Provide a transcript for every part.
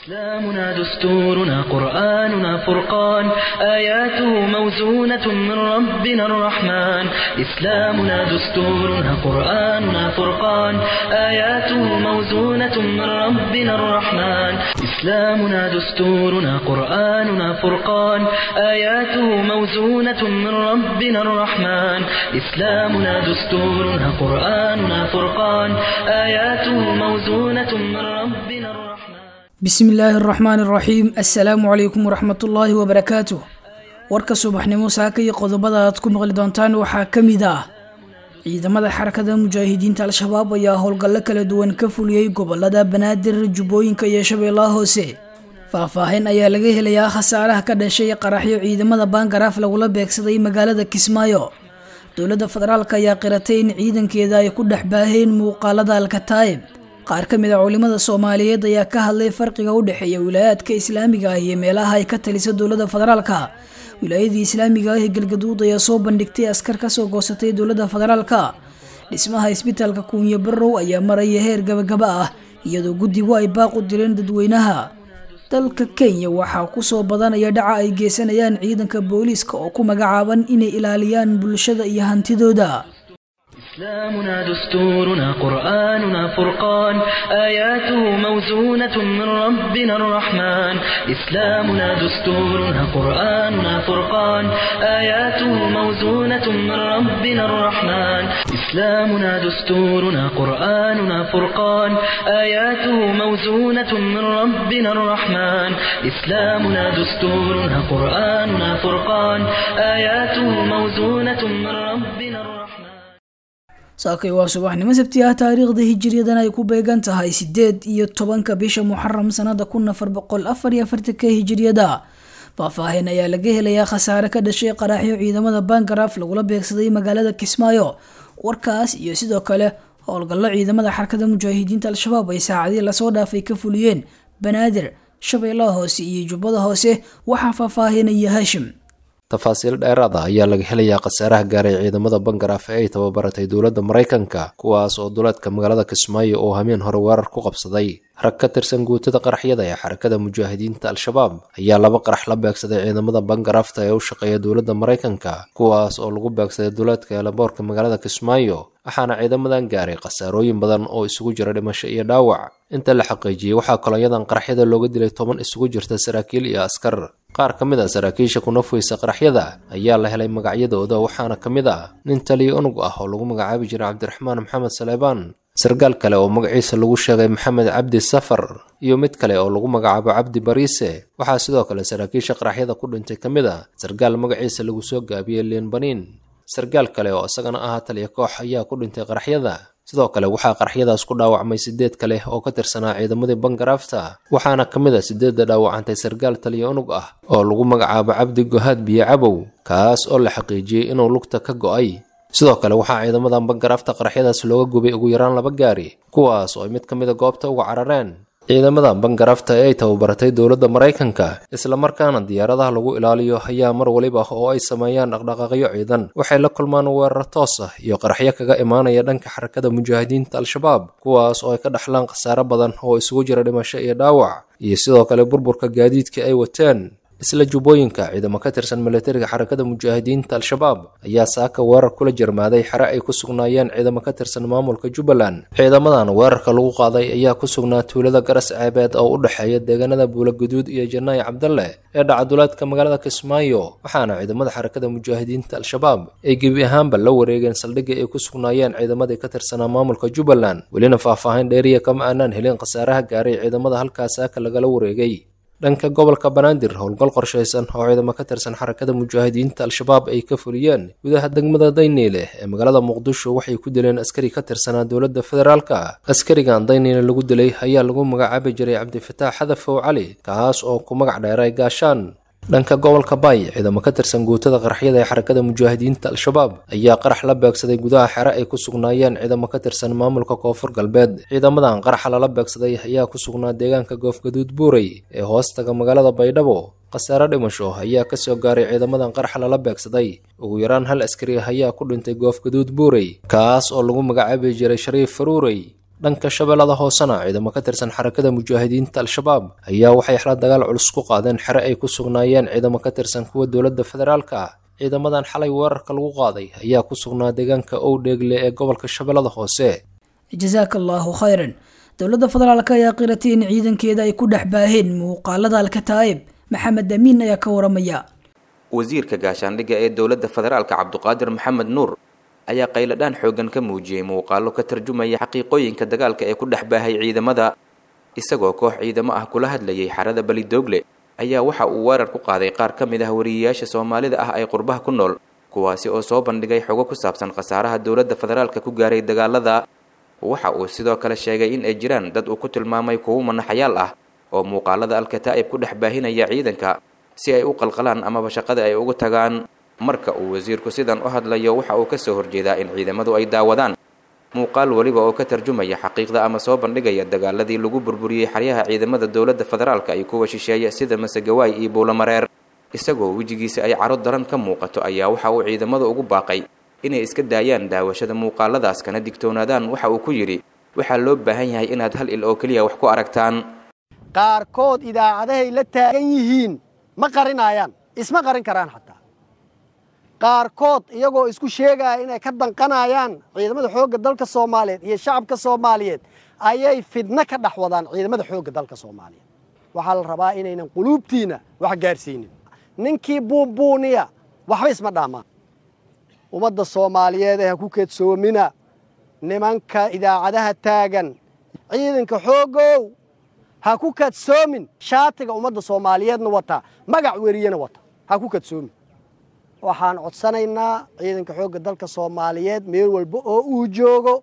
إسلامنا دستورنا قرآننا فرقان آياته موزونة من ربنا الرحمن إسلامنا دستورنا قرآننا فرقان آياته موزونة من ربنا الرحمن إسلامنا دستورنا قرآننا فرقان آياته موزونة من ربنا الرحمن إسلامنا دستورنا قرآننا فرقان آياته موزونة من ربنا الرحمن bismi illaahi araxmaan araxiim assalaamu calaykum waraxmatullaahi wabarakaatuh warka subaxnimo saaka iyo qodobada aad ku maqli doontaan waxaa ka mid ah ciidamada xarakada mujaahidiinta al-shabaab ayaa howlgallo kala duwan ka fuliyey gobolada banaadir jubbooyinka iyo shabeellaha hoose faahfaahin ayaa laga helayaa khasaaraha ka dhashay qaraxyo ciidamada baangaraaf lagula beegsaday magaalada kismaayo dowladda federaalk ayaa qiratay in ciidankeeda ay ku dhex baaheen muuqaalada alkataa'ib qaar ka mid a culimada soomaaliyeed ayaa ka hadlay farqiga u dhexeeya wilaayaadka islaamiga ah iyo meelaha ay ka talisa dowladda federaalka wilaayadii islaamiga ah ee galgaduud ayaa soo bandhigtay askar kasoo goosatay dowladda federaalka dhismaha isbitaalka kuunyo barow ayaa maraya heer gabagaba ah iyadoo guddigu ay baaq u direen dadweynaha dalka kenya waxaa kusoo badanaya dhaca ay geysanayaan ciidanka booliiska oo ku magacaaban inay ilaaliyaan bulshada iyo hantidooda إسلامنا دستورنا قرآننا فرقان آياته موزونة من ربنا الرحمن إسلامنا دستورنا قرآننا فرقان آياته موزونة من ربنا الرحمن إسلامنا دستورنا قرآننا فرقان آياته موزونة من ربنا الرحمن إسلامنا دستورنا قرآننا فرقان آياته موزونة من ربنا الرحمن saakay waa subaxnimo sabti ah taariikhda hijiriyadan ay ku beegan tahay sideed iyo tobanka bisha muxaram sanada kun afar boqol afar iyo afartanka hijiriyada faahfaahin ayaa laga helayaa khasaare ka dhashay qaraxyo ciidamada bangaraaf lagula beegsaday magaalada kismaayo warkaas iyo sidoo kale howlgallo ciidamada xarakada mujaahidiinta al-shabaab ay saacadii lasoo dhaafay ka fuliyeen banaadir shabeellaha hoose iyo jubbada hoose waxaa faahfaahinaya haashim tafaasiil dheeraada ayaa laga helayaa khasaaraha gaaray ciidamada bangaraaf ee ay tababaratay dowladda maraykanka kuwaas oo duleedka magaalada kismaayo oo hameen hore weerar ku qabsaday rag ka tirsan guutada qaraxyada ee xarakada mujaahidiinta al-shabaab ayaa laba qarax la beegsaday ciidamada bangaraafta ee u shaqeeya dowladda maraykanka kuwaas oo lagu beegsaday duleedka eelaboorka magaalada kismaayo waxaana ciidamadan gaaray khasaarooyin badan oo isugu jira dhimasho iyo dhaawac inta la xaqiijiyey waxaa kolonyadan qaraxyada looga dilay toban isugu jirta saraakiil iyo askar qaar ka mid a saraakiisha kunafweysa qaraxyada ayaa la helay magacyadooda waxaana ka mid ah nin taliya unug ah oo lagu magacaabi jiray cabdiraxmaan maxamed saleebaan sarkaal kale oo magaciisa lagu sheegay maxamed cabdi safar iyo mid kale oo lagu magacaabo cabdi bariise waxaa sidoo kale saraakiisha qaraxyada ku dhintay ka mid a sarkaal magaciisa lagu soo gaabiyey liin baniin sarkaal kale oo isagana ahaa taliya koox ayaa ku dhintay qaraxyada sidoo kale waxaa qaraxyadaas ku dhaawacmay sideed kale oo ka tirsanaa ciidamadii bangaraafta waxaana ka mid a sideedda dhaawacantay sarkaal taliya unug ah oo lagu magacaabo cabdi gohaad biyo cabow kaas oo la xaqiijiyey inuu lugta ka go'ay sidoo kale waxaa ciidamadan bangaraafta qaraxyadaas looga gubay ugu yaraan laba gaari kuwaas oo ay mid ka mid a goobta uga carareen ciidamadan bangaraafta ee ay tababaratay dowladda maraykanka islamarkaana diyaaradaha lagu ilaaliyo ayaa mar waliba oo ay sameeyaan dhaqdhaqaaqyo ciidan waxay la kulmaan weerar toos ah iyo qaraxyo kaga imaanaya dhanka xarakada mujaahidiinta al-shabaab kuwaas oo ay ka dhaxlaan khasaare badan oo isugu jira dhimasho iyo dhaawac iyo sidoo kale burburka gaadiidka ay wateen isla jubbooyinka ciidamo ka tirsan milatariga xarakada mujaahidiinta al-shabaab ayaa saaka weerar kula jarmaaday xere ay ku sugnaayeen ciidamo ka tirsan maamulka jubbaland ciidamadan weerarka lagu qaaday ayaa ku sugnaa tuulada garas ceebeed oo u dhexeeya deegaanada buulaguduud iyo janaayi cabdalle ee dhacaduleedka magaalada kismaayo waxaana ciidamada xarakada mujaahidiinta al-shabaab ay gebi ahaanba la wareegeen saldhigii ay ku sugnaayeen ciidamadii ka tirsanaa maamulka jubbaland welina faahfaahin dheeriya kama aanaan helin khasaaraha gaaray ciidamada halkaas saaka lagala wareegay dhanka gobolka banaadir howlgal qorshaysan oo ciidamo ka tirsan xarakada mujaahidiinta al-shabaab ay ka fuliyeen gudaha degmada dayniile ee magaalada muqdisho waxay ku dileen askari ka tirsanaa dowladda federaalka askarigan dayniile lagu dilay ayaa lagu magacaabi jiray cabdifataax xadafow cali kaas oo ku magac dheeray gaashaan dhanka gobolka baay ciidamo ka tirsan guutada qaraxyada ee xarakada mujaahidiinta al-shabaab ayaa qarax la beegsaday gudaha xere ay ku sugnaayeen ciidamo ka tirsan maamulka koonfur galbeed ciidamadan qaraxa lala beegsaday ayaa ku sugnaa deegaanka goofgaduud buurey ee hoostaga magaalada baydhabo khasaare dhimasho ayaa kasoo gaaray ciidamadan qaraxa lala beegsaday ugu yaraan hal askari ah ayaa ku dhintay goofgaduud buurey kaas oo lagu magacaabi jiray shariif faruurey dhanka shabeellada hoosena ciidamo ka tirsan xarakada mujaahidiinta al-shabaab ayaa waxay xala dagaal culus ku qaadeen xere ay ku sugnaayeen ciidamo ka tirsan kuwa dowladda federaalka ah ciidamadan xalay weerarka lagu qaaday ayaa ku sugnaa deegaanka owdheegle ee gobolka shabeellada hoose jasaaka allaahu khayran dowladda federaalk ayaa qiratay in ciidankeeda ay ku dhex baaheen muuqaalada alkataa'ib maxamed amiin ayaa ka waramaya wasiirka gaashaandhigga ee dowladda federaalka cabduqaadir maxamed nuur ayaa qayladhaan xooggan ka muujiyey muuqaallo ka tarjumaya xaqiiqooyinka dagaalka ee ku dhex baahay ciidamada isagoo koox ciidamo ah kula hadlayay xarada belidoogle ayaa waxa uu weerar ku qaaday qaar ka mid ah wariyeyaasha soomaalida ah ee qurbaha ku nool kuwaasi oo soo bandhigay xogo ku saabsan khasaaraha dowladda federaalka ku gaaray dagaalada waxa uu sidoo kale sheegay in ay jiraan dad uu ku tilmaamay kuwo manaxayaal ah oo muuqaalada alkataa'ib ku dhex baahinaya ciidanka si ay u qalqalaan amaba shaqada ay ugu tagaan marka uu wasiirku sidan u hadlayo waxa uu ka soo horjeedaa in ciidamadu ay daawadaan muuqaal weliba oo ka tarjumaya xaqiiqda ama soo bandhigaya dagaaladii lagu burburiyey xaryaha ciidamada dowladda federaalka iyo kuwa shisheeya sida masegawaay iyo buulamareer isagoo wejigiisa ay caro daran ka muuqato ayaa waxa uu ciidamada ugu baaqay inay iska daayaan daawashada muuqaaladaas kana digtoonaadaan waxa uu ku yidhi waxaa loo baahan yahay inaad hal il oo keliya wax ku aragtaan qaarkood idaacadahay la taagan yihiin ma qarinaayaan isma qarin karaan xataa qaarkood iyagoo isku sheegaya inay ka danqanayaan ciidamada xoogga dalka soomaaliyeed iyo shacabka soomaaliyeed ayay fidno ka dhex wadaan ciidamada xoogga dalka soomaaliyeed waxaa la rabaa inaynan quluubtiinna wax gaadhsiinin ninkii buunbuuniya waxba isma dhaamaan ummadda soomaaliyeed ee ha ku keedsoomina nimanka idaacadaha taagan ciidanka xooggow ha ku kadsoomin shaatiga ummadda soomaaliyeedna wata magac weriyena wata ha ku kadsoomin waxaan codsanaynaa ciidanka xoogga dalka soomaaliyeed meel walba oo uu joogo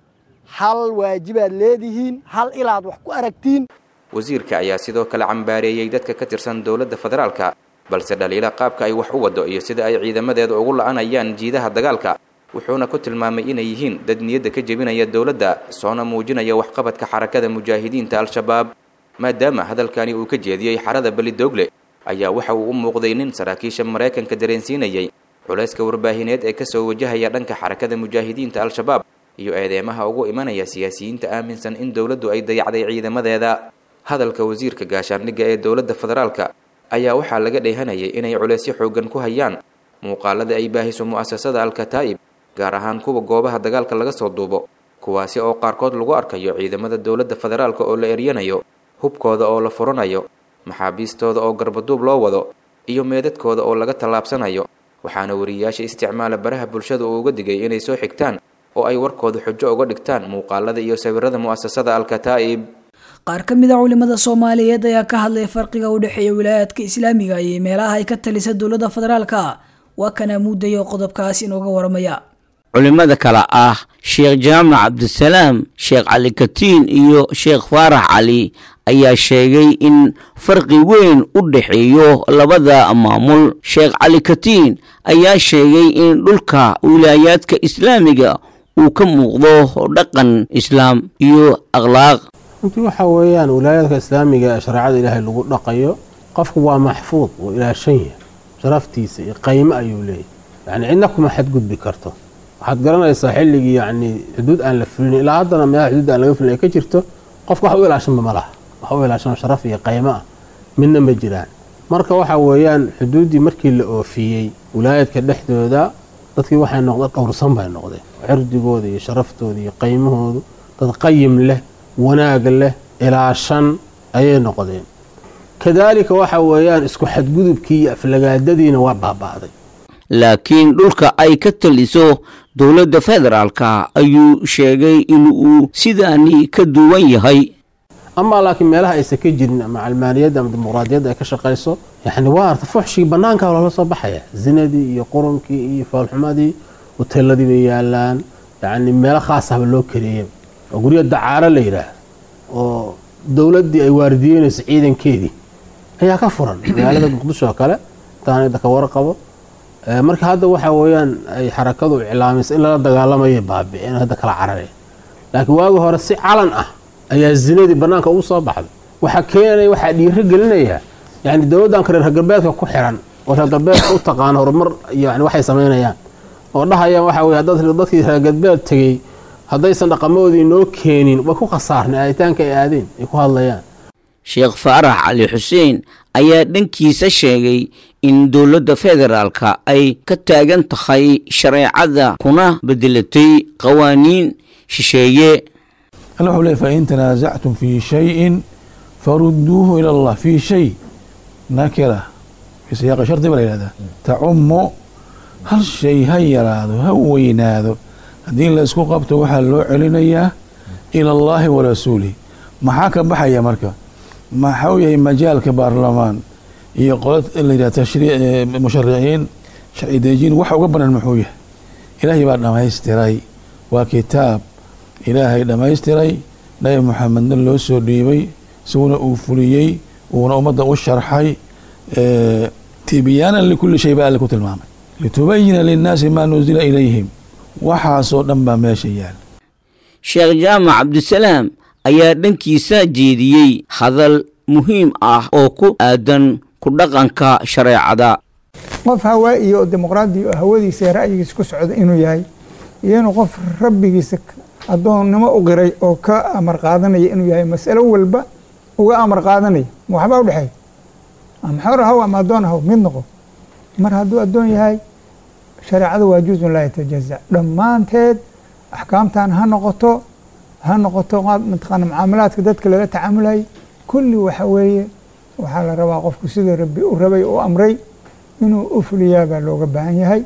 hal waajibaad leedihiin hal ilaad wax ku aragtiin wasiirka ayaa sidoo kale cambaareeyey dadka ka tirsan dowladda federaalka balse dhaliila qaabka ay wax u waddo iyo sida ay ciidamadeeda ugu la'anayaan jiidaha dagaalka wuxuuna ku tilmaamay inay yihiin dad niyadda ka jebinaya dowladda soona muujinaya waxqabadka xarakada mujaahidiinta al-shabaab maadaama hadalkani uu ka jeediyey xarada belidoogle ayaa waxa uu u muuqday nin saraakiisha maraykanka dareensiinayay culayska warbaahineed ee kasoo wajahaya dhanka xarakada mujaahidiinta al-shabaab iyo eedeemaha ugu imanaya siyaasiyiinta aaminsan in dowladdu ay dayacday ciidamadeeda hadalka wasiirka gaashaandhigga ee dowladda federaalka ayaa waxaa laga dheehanayay inay culaysyo xooggan ku hayaan muuqaalada ay baahiso mu'asasada al-kataa'ib gaar ahaan kuwa goobaha dagaalka laga soo duubo kuwaasi oo qaarkood lagu arkayo ciidamada dowladda federaalka oo la eryanayo hubkooda oo la furanayo maxaabiistooda oo garbaduub loo wado iyo meedadkooda oo laga tallaabsanayo waxaana wariyayaasha isticmaala baraha bulshada uu uga digay inay soo xigtaan oo ay warkooda xujo uga dhigtaan muuqaalada iyo sawirada mu'asasada al-kataa'ib qaar ka mid a culimada soomaaliyeed ayaa ka hadlay farqiga u dhexeeya wilaayaadka islaamiga iyo meelaha ay ka talisa dowladda federaalka waa kana muudaya oo qodobkaas inooga waramaya culimmada kale ah sheekh jaamac cabdisalaam sheekh cali katiin iyo sheekh faarax cali ayaa sheegay in farqi weyn u dhexeeyo labada maamul sheekh cali katiin ayaa sheegay in dhulka wilaayaadka islaamiga uu ka muuqdo dhaqan islaam iyo akhlaaq runtii waxaa weeyaan wilaayadka islaamiga ee shareecada ilaahay lagu dhaqayo qofku waa maxfuud wuu ilaashan yahay sharaftiisa iyo qaymo ayuu leeyahy yacni cidna kuma xadgudbi karto waxaad garanaysaa xilligii yacni xuduud aan la fulin ilaa haddana meelaha xuduud aan laga fulin ay ka jirto qofka wax u ilaashanba ma laha wax u ilaashanoo sharaf iyo qaymo ah midna ma jiraan marka waxa weeyaan xuduuddii markii la oofiyey wilaayadka dhexdooda dadkii waxay noqdeen dhowrsan bay noqdeen cirdigooda iyo sharaftooda iyo qaymahoodu dad qayim leh wanaag leh ilaashan ayay noqdeen kadaalika waxa weeyaan isku xadgudubkii iyo aflagaadadiina waa baaba'day laakiin dhulka ay ka taliso dowladda federaalka ayuu sheegay inuu sidaani ka duwan yahay amaa laakiin meelaha aysan ka jirin ama calmaaniyadda ama dimuqraadiyadda ay ka shaqayso yacni waa arta fuxshigii bannaanka loola soo baxaya zinadii iyo qurunkii iyo foolxumadii hoteeladii bay yaalaan yacni meelo khaas ahba loo kareeyay oo guryo dacaaro la yidhaah oo dowladdii ay waardiyeynayso ciidankeedii ayaa ka furan magaalada muqdisho oo kale intaan idaka warqabo marka hadda waxa weeyaan ay xarakadu iclaamaysa in lala dagaalamayo baabi'een hadda kala carareen laakiin waagi hore si calan ah ayaa zinadii bannaanka ugu soo baxday waxaa keenaya waxaa dhiiro gelinaya yani dowladdanka reer galbeedka ku xiran oo reer galbeedka u taqaano horumar yani waxay samaynayaan oo dhahayaan waxa weye dad dadkii reer galbeed tegey haddaysan dhaqamadoodii noo keenin way ku khasaarnay aaditaanka ay aadeen ay ku hadlayaan sheekh faarax cali xuseen ayaa dhankiisa sheegay in dowladda federaalka ay ka taagan tahay shareecada kuna bedelatay qawaaniin shisheeye alla wuxuu leey fain tanaasactum fii shayin farudduuhu ila allah fii shay nakira fii siyaaqi shardi baa la yihahdaa tacumu hal shay ha yaraado ha weynaado haddii la isku qabto waxaa loo celinayaa ila allahi wa rasuulih maxaa ka baxaya marka maxuu yahay majaalka baarlamaan iyo qola la yidhah mushariciin sharci dejiin waxa uga banan muxuu yahay ilaahay baa dhammaystiray waa kitaab ilaahay dhammaystiray nabi muxamedna loo soo dhiibay isaguna uu fuliyey uuna ummadda u sharxay tibyaanan likulli shay baa alle ku tilmaamay litubayina linnaasi maa nusila ilayhim waxaasoo dhan baa meesha yaal sheekh jaamac cabdisalaam ayaa dhankiisa jeediyey hadal muhiim ah oo ku aadan ku dhaqanka shareecada qof hawaa iyo dimuqraadi hawadiisa ra'yigiisa ku socda inuu yahay iyo inuu qof rabbigiisa addoonnimo u qiray oo ka amar qaadanaya inuu yahay masalo walba uga amar qaadanaya ma waxbaa udhexeeya ama xor ahaw ama addoon ahaw mid noqo mar hadduu addoon yahay shareecada waa juzun laa yatajazac dhammaanteed axkaamtan ha noqoto ha noqoto mataqaana mucaamalaadka dadka lala tacaamulayo kulli waxa weeye waxaa la rabaa qofku siduu rabbi u rabay u amray inuu u fuliyaa baa looga baahan yahay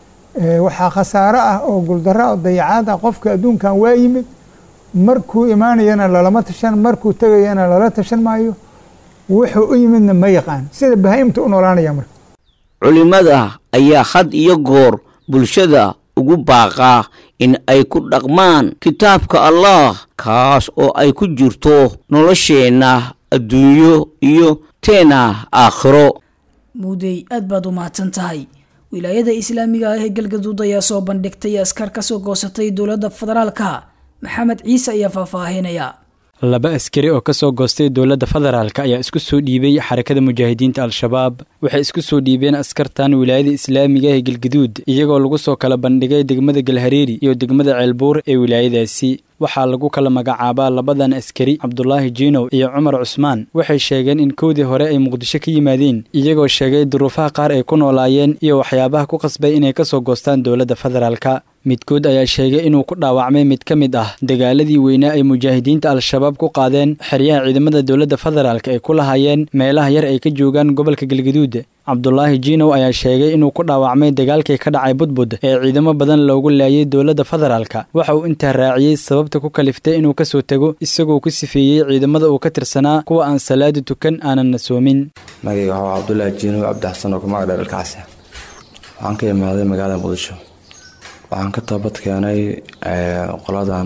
waxaa khasaaro ah oo guldaro oo dayacaad ah qofka adduunkan waa yimid markuu imaanayana lalama tashan markuu tegayana lala tashan maayo wuxuu u yimidna ma yaqaan sida bahaimta u noolaanaya marka culimada ayaa had iyo goor bulshada ugu baaqaa in ay ku dhaqmaan kitaabka allah kaas oo ay ku jirto nolosheenna adduunyo iyo teena aakhiro muudey aad baad u mahadsan tahay wilaayada islaamiga ah ee galgaduud ayaa soo bandhigtay askar ka soo goosatay dowladda federaalka maxamed ciise ayaa faahfaahinaya laba askari oo ka soo goostay dowladda federaalk ayaa isku soo dhiibay xarakada mujaahidiinta al-shabaab waxay isku soo dhiibeen askartan wilaayada islaamiga ee galgaduud iyagoo lagu soo kala bandhigay degmada galhareeri iyo degmada ceelbuur ee wilaayadaasi waxaa lagu kala magacaabaa labadan askari cabdulaahi jiinow iyo cumar cusmaan waxay sheegeen in kowdii hore ay muqdisho ka yimaadeen iyagoo sheegay duruufaha qaar ay ku noolaayeen iyo waxyaabaha ku qasbay inay ka soo goostaan dowladda federaalka midkood ayaa sheegay inuu ku dhaawacmay mid ka mid ah dagaaladii weynaa ay mujaahidiinta al-shabaab ku qaadeen xeryaha ciidamada dowladda federaalk ay ku lahaayeen meelaha yar ay ka joogaan gobolka galgaduud cabdulaahi jiinow ayaa sheegay inuu ku dhaawacmay dagaalkii ka dhacay budbud ee ciidamo badan loogu laayay dowladda federaalka waxa uu intaa raaciyey sababta ku kaliftay inuu kasoo tego isagoo ku sifeeyey ciidamada uu ka tirsanaa kuwa aan salaada tukan aananna soomin magayga waxaa cabdulaahi jiinow cabdixasan oo kumagdha dhalkacsi waxaan ka imaaday magaalada muqdisho waxaan ka toobad keenay qoladan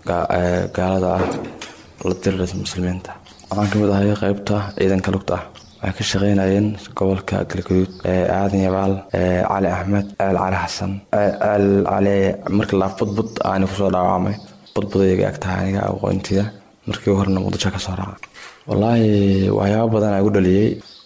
gaalada ah la dirira muslimiinta waxaan ka mid ahay qeybta ciidanka lugta ah waxay ka shaqeynayeen gobolka galgaduud aadan yabaal cali axmed ceel cali xasan ceel cali markii laaf budbud aani kusoo dhaawacmay budbud ayaga ag tahay aniga aqoontida markii horena muqdisho kasoo raaca wallaahi waxyaaba badan aa igu dhaliyey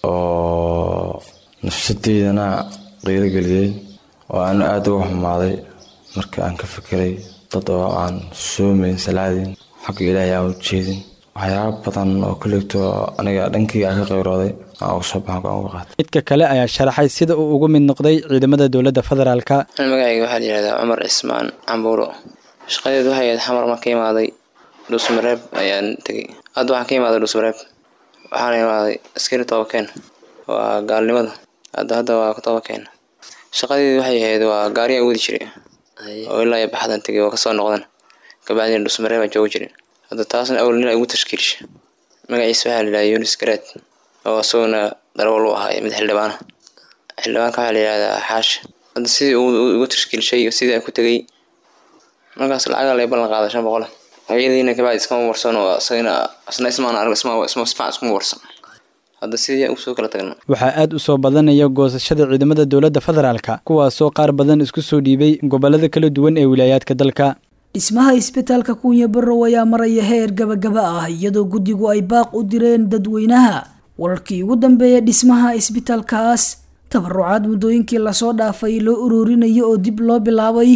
oo nafsadeydana qiiro geliyey oo aanu aada uga xumaaday marka aan ka fikiray dad oo aan soomayn salaadin xagga ilaahay aan u jeedin waxyaaba badan oo kollegto aniga dhankayga aan ka qayrooday aan uga soo baxan aan uga qaatay midka kale ayaa sharaxay sida uu ugu mid noqday ciidamada dowladda federaalka magacayga waxaa la yihahdaa cumar cismaan cambuuro shaqadeedu waxay ahayd xamar ma ka imaaday dhuusmareeb ayaan tegey hadda waxaan ka imaaday dhuusmareeb waxaana imaaday askari toobakeen waa gaalnimada hadda hadda waa toobakeen shaqadeedu waxay ahayd waa gaariyaa wadi jiray oo ilaa iyo baxdan tegay oo kasoo noqdan kabacdina dhusmaree baan jooga jirin hadda taasna awal nin ay ugu tashkiilisha magaciisa waxaa la yidhahdaa yunis garaad oo isaguna darawal u ahaa mid xildhibaana xildhibaanka waxaa la yidhahdaa xaasha hadda sidii uu igu tashkiilishay iyo sidii aan ku tegey markaas lacagaa lay ballan qaaday shan boqol iyadiina kabacdi iskama warsan oo isagana isna ismaan arag isma isma sifac iskuma warsan hadda sidii usoo kala tagna waxaa aad u soo badanaya goosashada ciidamada dowladda federaalka kuwaasoo qaar badan isku soo dhiibay gobolada kala duwan ee wilaayaadka dalka dhismaha isbitaalka kuunya barrow ayaa maraya heer gabagaba ah iyadoo guddigu ay baaq u direen dadweynaha wararkii ugu dambeeya dhismaha isbitaalkaas tabarucaad muddooyinkii lasoo dhaafay loo ururinaya oo dib loo bilaabay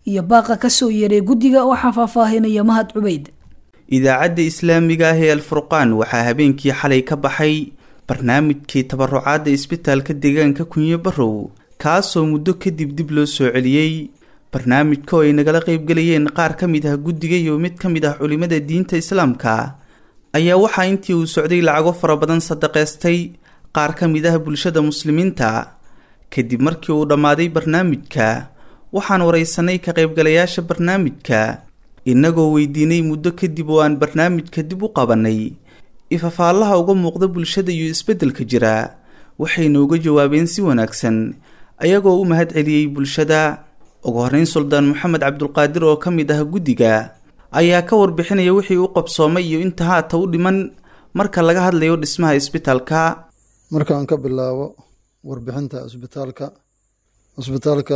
iyo baaqa ka soo yeeray guddiga waxaa faahfaahinaya mahad cubayd idaacadda islaamiga ah ee alfurqaan waxaa habeenkii xalay ka baxay barnaamijkii tabarucaadda isbitaalka deegaanka kunyo barow kaasoo muddo kadib dib loo soo celiyey barnaamijka oo ay nagala qaybgelayeen qaar ka mid ah guddiga iyo mid ka mid ah culimada diinta islaamka ayaa waxaa intii uu socday lacago fara badan sadaqaystay qaar ka mid ah bulshada muslimiinta kadib markii uu dhammaaday barnaamijka waxaan waraysanay ka qaybgalayaasha barnaamijka innagoo weydiinay muddo kadib oo aan barnaamijka dib u qabanay ifafaallaha uga muuqda bulshada iyo isbeddelka jira waxayna uga jawaabeen si wanaagsan ayagoo u mahad celiyey bulshada ugu horreyn suldaan moxamed cabdulqaadir oo ka mid ah guddiga ayaa ka warbixinaya wixii u qabsoomay iyo inta haata u dhiman marka laga hadlayo dhismaha isbitaalka markaan ka bilaabo warbixinta isbitaalka isbitaalka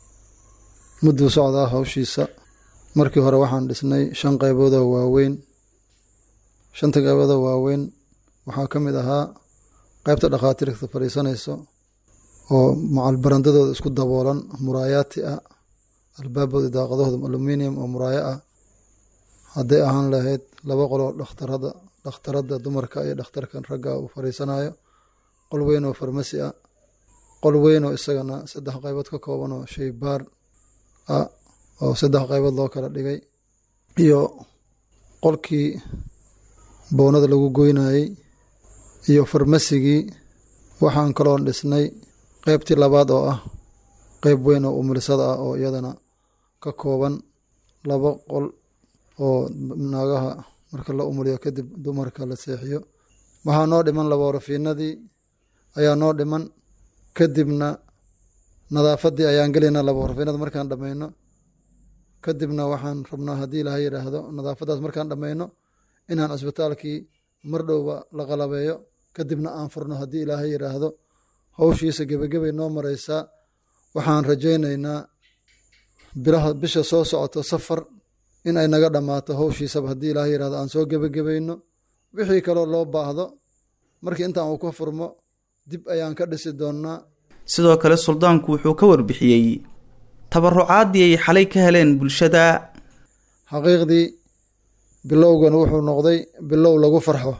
mudduu socdaa hawshiisa markii hore waxaan dhisnay shan qayboodoo waaweyn shanta qayboodoo waaweyn waxaa ka mid ahaa qaybta dhakhaatiirta fadhiisanayso oo macalbarandadooda isku daboolan muraayaati ah albaabooda daaqadahooda aluminium oo muraayo ah hadday ahaan lahayd laba qoloo dhakhtarada dhakhtaradda dumarka iyo dhakhtarkan ragga uu fadhiisanayo qol weyn oo farmasi ah qol weyn oo isagana saddex qaybood ka kooban oo shaybaar ah oo saddex qaybood loo kala dhigay iyo qolkii boonada lagu goynayey iyo farmasigii waxaan kaloon dhisnay qeybtii labaad oo ah qeyb weyn oo umulisada ah oo iyadana ka kooban laba qol oo naagaha marka la umuliyo kadib dumarka la seexiyo waxaa noo dhiman laborafiinadii ayaa noo dhiman kadibna nadaafadii ayaan gelaynaa laborafiinada markaan dhammayno kadibna waxaan rabnaa haddii ilaha yidhaahdo nadaafadaas markaan dhammayno inaan cisbitaalkii mar dhowba la qalabeeyo kadibna aan furno haddii ilaaha yidhaahdo howshiisa gebagabay noo mareysaa waxaan rajaynaynaa bilaha bisha soo socoto safar in ay naga dhammaato howshiisaba haddii ilaaha yidhahdo aan soo gebagabayno wixii kaloo loo baahdo markii intaan uu ka furmo dib ayaan ka dhisi doonnaa sidoo kale suldaanku wuxuu ka warbixiyey tabarucaadii ay xalay ka heleen bulshada xaqiiqdii bilowgan wuxuu noqday bilow lagu farxo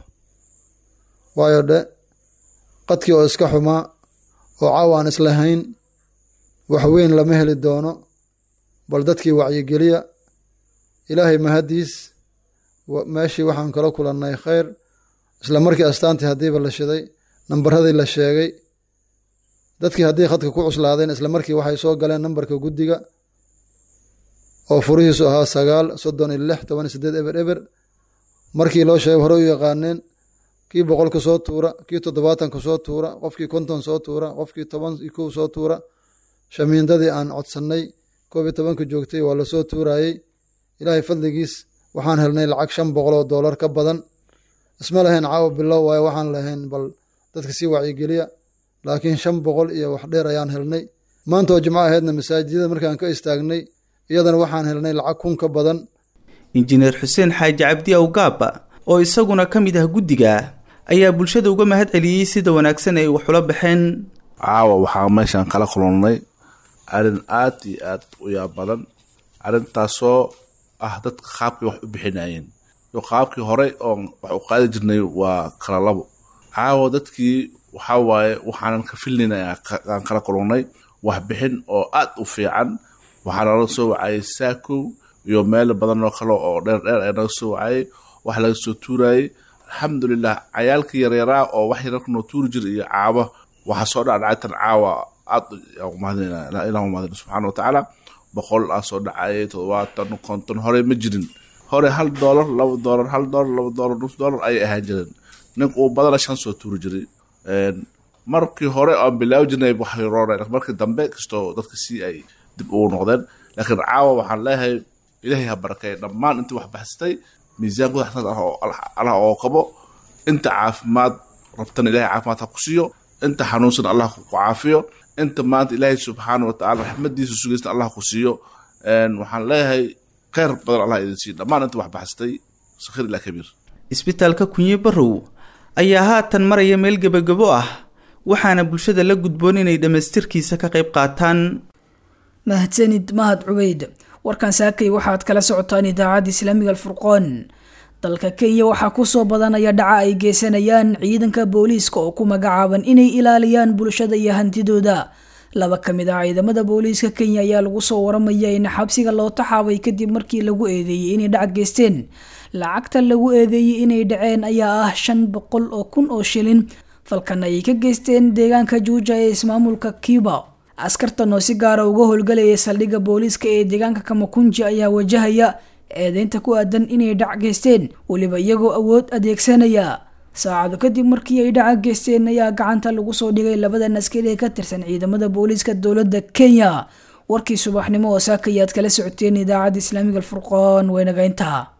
waayo dhe qadkii oo iska xumaa oo caaw aan islahayn wax weyn lama heli doono bal dadkii wacyigeliya ilaahay mahadiis meeshii waxaan kala kulannay khayr isla markii astaantii haddiiba la shiday nambaradii la sheegay dadkii haddii khadka ku cuslaadeen isla markii waxay soo galeen nambarka guddiga oo furihiisu ahaa sagaal soddon iyo lix toban iyo sideed eber eber markii loo sheegay hore u yaqaaneen kii boqolka soo tuura kii toddobaatanka soo tuura qofkii konton soo tuura qofkii toban iyo kow soo tuura shamiindadii aan codsannay koob iyo tobanka joogtay waa lasoo tuurayey ilaahay fadligiis waxaan helnay lacag shan boqol oo doolar ka badan isma lahayn caawa bilow waayo waxaan lahayn bal dadka sii wacyigeliya laakiin shan boqol iyo wax dheer ayaan helnay maanta oo jimco ahaydna masaajidada markaan ka istaagnay iyadana waxaan helnay lacag kun ka badan injineer xuseen xaaji cabdi awgaaba oo isaguna ka mid ah guddiga ayaa bulshada uga mahad celiyey sida wanaagsan ay wax ula baxeen caawa waxaa meeshaan kala kulannay arrin aad iyo aad u yaab badan arrintaasoo ah dadka qaabkii wax u bixinayeen iyo qaabkii horey oon wax u qaadi jirnay waa kala labo caawa dadkii waxaa waaye waxaanan ka filnayna aan kala kulannay waxbixin oo aad u fiican waxaa nala soo wacayay saakow iyo meel badan oo kale oo dheer dheer ay naga soo wacayay wax laga soo tuurayay alxamdulilah cayaalkii yaryaraa oo wax yararka noo tuuri jira iyo caaba waxaa soo dhacdhacay tan caawa aad ilah umahadina subxaana wa tacaala boqol aa soo dhacayay toddobaatan konton hore ma jirin hore hal doolar laba doolar hal doolar laba doolar nus doolar ayay ahaan jireen ninka uu badana shan soo tuuri jiray markii hore aan bilaawi jirnay waxay rooneen markii dambe kastoo dadka si ay dib ugu noqdeen laakiin caawa waxaan leeyahay ilaahay ha barakeeya dhammaan intii wax baxsatay miisaankooda xasanad allah oo qabo inta caafimaad rabtana ilahay caafimaad ha ku siiyo inta xanuunsan allah ku caafiyo inta maanta ilaahay subxaana wa tacala raxmadiisa sugaysta allah ku siiyo waxaan leeyahay kheyr badan allah idin siiyo dhammaan inta wax baxsatay sakhir ilaa kabiir isbitaalka kunye barow ayaa haatan maraya meel gebagabo ah waxaana bulshada la gudboon inay dhammaystirkiisa ka qayb qaataan mahadsanid mahad cubeyd warkan saakay waxaad kala socotaan idaacadda islaamiga alfurqoon dalka kenya waxaa kusoo badanaya dhaca ay geysanayaan ciidanka booliiska oo ku magacaaban inay ilaaliyaan bulshada iyo hantidooda laba ka mid ah ciidamada booliiska kenya ayaa lagu soo waramaya in xabsiga loo taxaabay kadib markii lagu eedeeyey inay dhac geysteen lacagta lagu eedeeyey inay dhaceen ayaa ah shan boqol oo kun oo shilin falkan ayay ka geysteen deegaanka juuja ee ismaamulka cuba askartan oo si gaara uga howlgalayay saldhigga booliiska ee deegaanka kamakunji ayaa wajahaya eedeynta ku aadan inay dhac geysteen weliba iyagoo awood adeegsanaya saacado kadib markii ay dhaca geysteen ayaa gacanta lagu soo dhigay labadan askari ee ka tirsan ciidamada booliiska dowladda kenya warkii subaxnimo oo saakayaad kala socoteen idaacadda islaamiga alfurqoon waynageynta